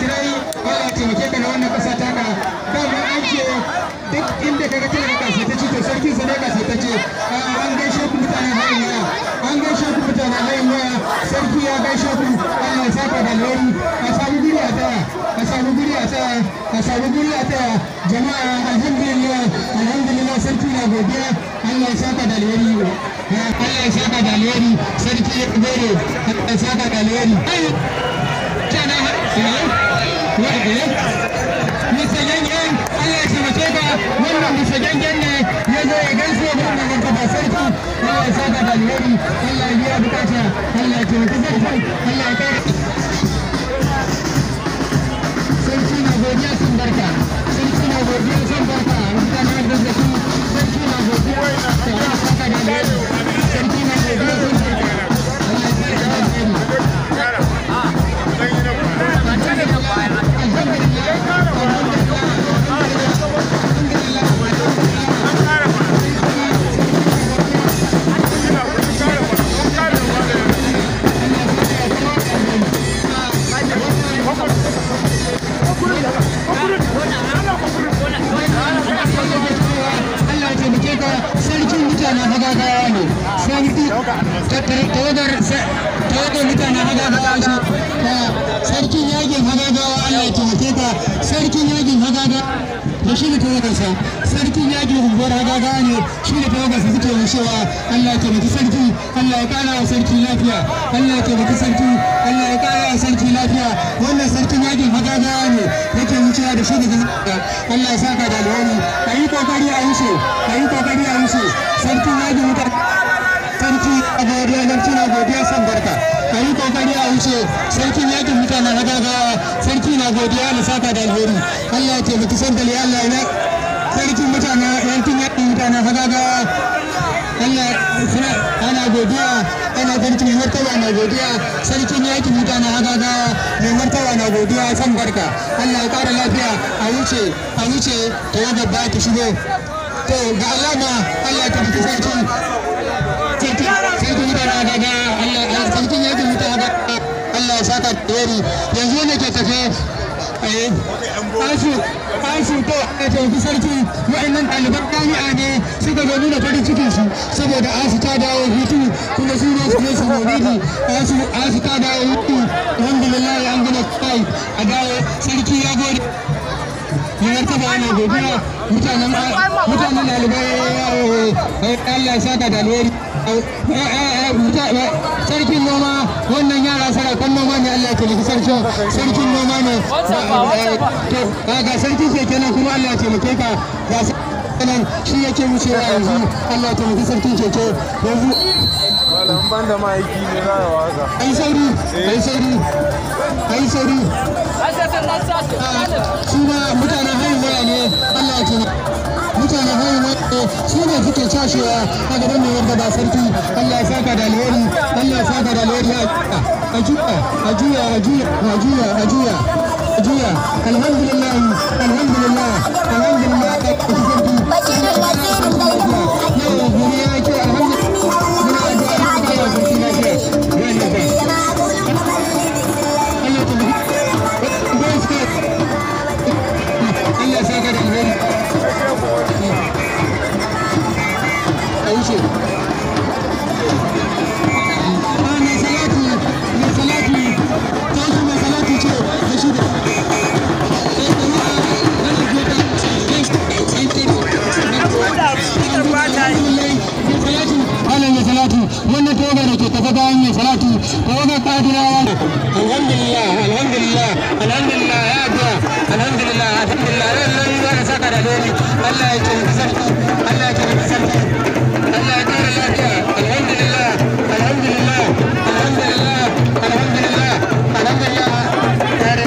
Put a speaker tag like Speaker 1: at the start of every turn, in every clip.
Speaker 1: kirai Allah ya taimake ka da wannan kasa taka dama an ce duk inda kaga tana kasa ta ce to sarkin sa ne kasa ta ce an gaishe ku mutanen hayin waya an gaishe ku mutanen hayin waya sarki ya gaishe ku Allah ya saka da alheri a samu guri a taya a samu guri a taya a samu guri a taya jama'a alhamdulillah alhamdulillah sarki na godiya Allah ya saka da alheri Allah ya saka da alheri sarki ya gode Allah ya saka da alheri kana Mr. Gangan Allah ya taimake ka wannan Mr. Gangan ne ya zo ya gaishe da wannan gaba sarki Allah ya saka da alheri Allah ya biya bukata Allah ya taimake sarki Allah ya kare sarki na godiya sun barka sarki na godiya sun barka mutanen da su sarki na godiya Allah ya saka da alheri sarki na godiya sun barka Allah ya saka da alheri Allah ya taimake ka sarkin mutanen hagagawa ne sarki tawagar tawagar mutanen hagagawa shi sarkin yakin hagagawa Allah ya taimake ka sarkin yakin hagagawa da shi ne tawagarsa sarkin yakin unguwar hagagawa ne shi ne tawagarsa suke rushewa Allah ya taimaki sarki Allah ya kara wa sarki lafiya Allah ya taimaki sarki Allah ya kara wa sarki lafiya wannan sarkin yakin hagagawa ne yake wucewa da shi da Allah ya saka da alheri a yi kokari a yi shi a yi kokari a yi shi sarkin yakin wutar sarki a godiya sarki na godiya san barka a yi kokari a wuce sarkin yakin mutanen hagagawa sarki na godiya da saka da alheri Allah ya taimaki sandali Allah ya sarkin mutanen yankin yakin mutanen hagagawa Allah suna ana godiya ana sarki mai martaba na godiya sarkin yakin mutanen hagagawa mai martaba na godiya san barka Allah ya kara lafiya a wuce a wuce ta yadda ba ta shigo to ga alama Allah ya tafi sarki sarki sarki mutanen hagagawa Allah sarkin yakin mutanen hagagawa Allah ya saka tsori yanzu ne ke tafe asu asu to a tafi sarki wa'annan ɗaliban jami'a ne suka zo nuna farin cikin su saboda asu ta dawo hutu kuma su ne su ne su maulidi asu asu ta dawo hutu alhamdulillah an gina kai a dawo sarki ya gode Yanar taba ana godiya mutanen mutanen ɗalibai Allah ya saka da alheri sarkin noma wannan yara sarakon noma ne Allah ya taimaki sarkin sarkin noma ne to ga sarki ke kenan kuma Allah ya taimake ka ga nan shi yake wucewa yanzu Allah ya taimaki sarkin keke yanzu
Speaker 2: Malam ban da ma'aiki ne za a waka.
Speaker 1: ai sauri ai sauri ai sauri su ma mutanen haihuwa ne Allah ya taimaki mutanen haihuwa su ne suke cashewa a gaban mai wanda ba sarki Allah ya saka da alheri Allah ya saka da alheri a juya a juya a juya a juya a juya a juya alhamdulillah alhamdulillah alhamdulillah da sarki yau guri ya ce alhamdulillah muna addu'a da Allah ya sarki lafiya ya ne ba Allah ta Allah ya saka da alheri a wuce mai salati mai salati tashi mai salati ce da shi da mai salati wannan tawaga da ke tafa bayan mai salati tawaga kadirawa alhamdulillah alhamdulillah alhamdulillah ya addu'a alhamdulillah alhamdulillah lallai ba da saka da dole Allah ya ce sarki Allah ya ce sarki Allah ya kare lafiya alhamdulillah alhamdulillah alhamdulillah alhamdulillah alhamdulillah kare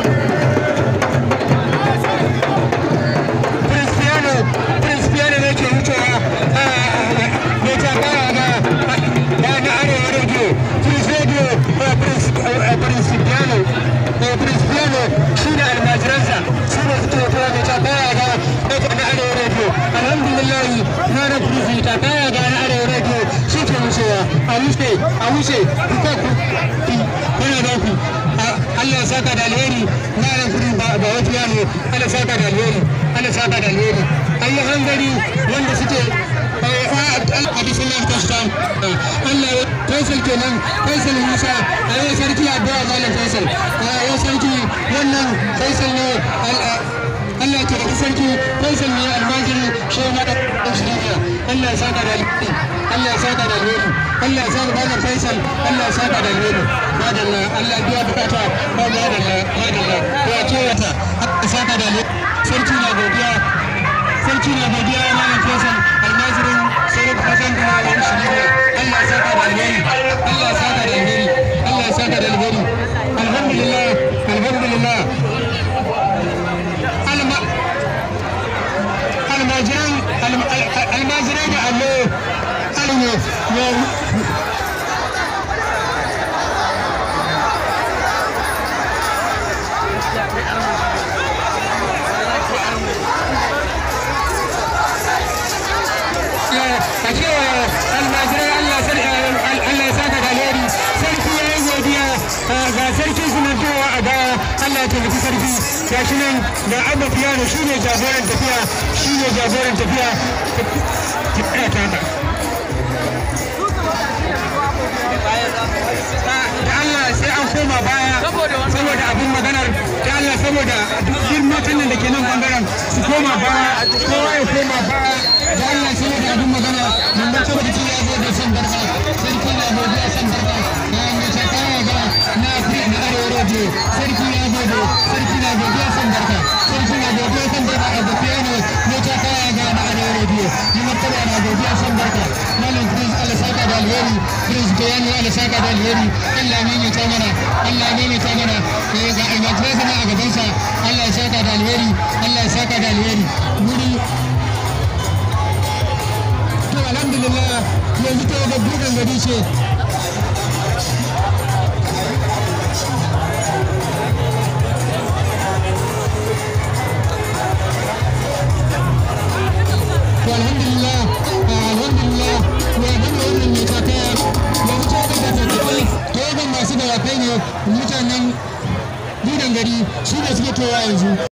Speaker 1: Cristiano Cristiano ne ke wucewa ne ta kara ga da na arewa radio Cristiano Cristiano Cristiano shi da almajiransa su ne suke wucewa ne ta kara ga na arewa radio alhamdulillah na na kristi ta kara ga na arewa radio shi ke wucewa a wuce a wuce ku ku kuna da ku Allah ya saka da alheri malam kudi ba ba wata yano Allah saka da alheri Allah saka da alheri ayi hangari wanda suke hadisin nan kastam Allah ya Faisal kenan Faisal Musa ayi sarki addu'a malam Faisal ayi sarki wannan Faisal ne Allah ya tabbata sarki Faisal ne almajiri shi ma da shiriya Allah ya saka da alheri Allah ya saka da alheri Allah ya saka da Faisal Allah ya saka da alheri madalla Allah ya biya bukata ba madalla madalla ya ce wata Allah ya saka da alheri sarki na godiya sarki na godiya malam Faisal almajirin sarki Hassan da malam shiriya Allah ya saka da alheri Allah ya saka da alheri Allah ya saka da alheri alhamdulillah alhamdulillah almajiran almajiran da allo allo ya a cewa almajirai Allah Allah ya saka da alheri sarki ya yi godiya ga sarki suna towa a baya Allah ya taimaki sarki ga shi nan da abba fiyano shi ne jagoran tafiya shi ne jagoran tafiya ki tsaya ta da Allah sai an koma baya saboda abin maganar da Allah saboda duk matan nan da ke nan bangaren su koma baya kowa ya koma baya da Allah saboda abin magana mun ba saboda ci ya zo da san barka sarki na godiya san barka na mai shakara ga na afirka na arewa radio sarki ya gode sarki na godiya san barka sarki na godiya san barka a gafiya ne mai shakara ga na arewa radio ni martaba na godiya san barka malam prince Allah saka da alheri prince bayani Allah saka da alheri Allah ne ne ta mana Allah ne ne ta mana eh ga almajirai sana a gabansa Allah ya saka da alheri Allah ya saka da alheri wuri to alhamdulillah yanzu ta ga bugan gari ce to alhamdulillah alhamdulillah to abin da wannan ne ta kaya yanzu ta ga tattabai ta ga masu dawakai ne mutanen bugan gari su ne suke towa yanzu